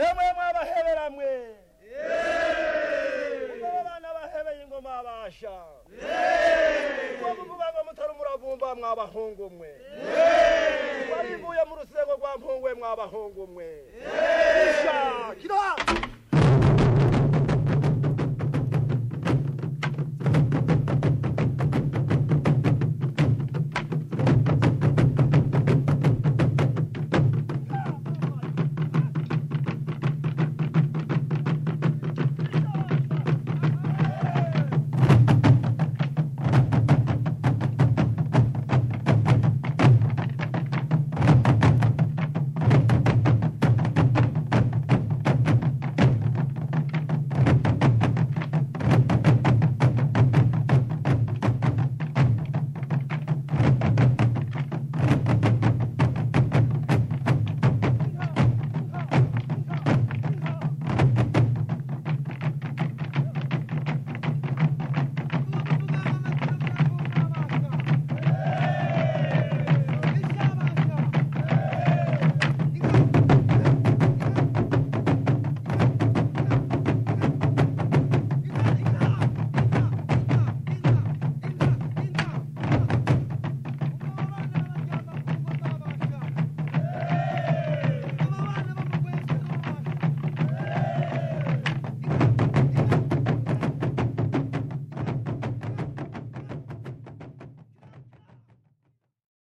emwe mwabaheberamwe ubwo abana bahebeye ingoma yabasha ubwo kuvuga ngo mutari umuravumba mwabahungu mwe warimbuye mu rusengo rwa mpungwe mwabahungu mwe